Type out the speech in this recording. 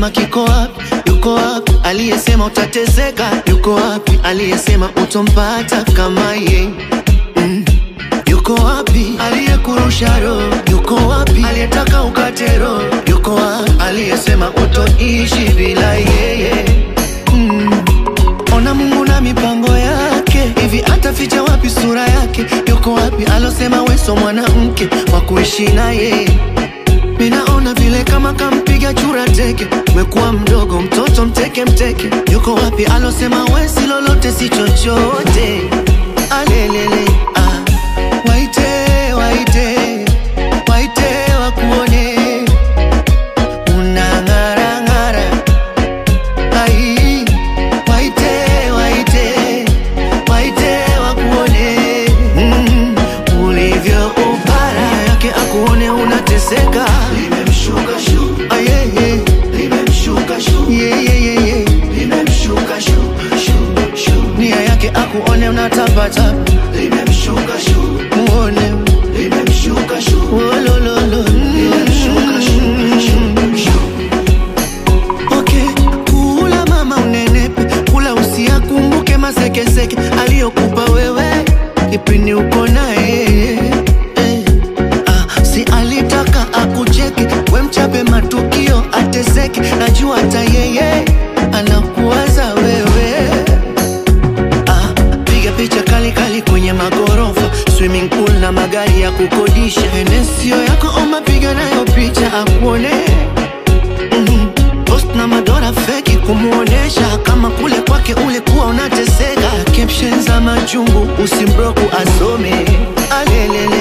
aliyesema kiko wapi? Yuko wapi? Aliyesema utateseka? Yuko wapi? Aliyesema utompata kama ye mm. Yuko wapi? Aliyekurusha roho yuko wapi? Aliyetaka ukate roho yuko wapi? Aliyesema utoishi bila yeye mm. Ona Mungu na mipango yake, hivi ataficha wapi sura yake? Yuko wapi alosema weso mwanamke wa kuishi na yeye? Minaona vile kama kampiga chura teke, umekuwa mdogo mtoto mteke mteke. Yuko wapi alosema wesi lolote si chochote? Alelele ah. Waite waite waite wakuone unang'ara ng'ara ai waite waite waite wakuone mm, ulivyo upara yake akuone unateseka limemshuka shu ayeye limemshuka shu yeah, yeah, yeah, yeah. limemshuka shu shu shu nia yake akuone unatapatapa limemshuka shu muone limemshuka shu wolololo limemshuka shu shu shu Okay, kula mama unenepe, kula usiakumbuke masekeseke aliyokupa wewe kipindi uko naye eh. Ah, si alitaka akucheke, we mchape matukio ateseke, najua hata yeye anakuwaza wewe Ah, piga picha kali kali kwenye magorofa, swimming pool na magari ya kukodisha. Enesio yako oma, piga nayo picha akuone Mhm. Post na madora feki kumuonesha kama kule kwake ulikuwa unateseka. Caption za machungu usimbroku asome alelele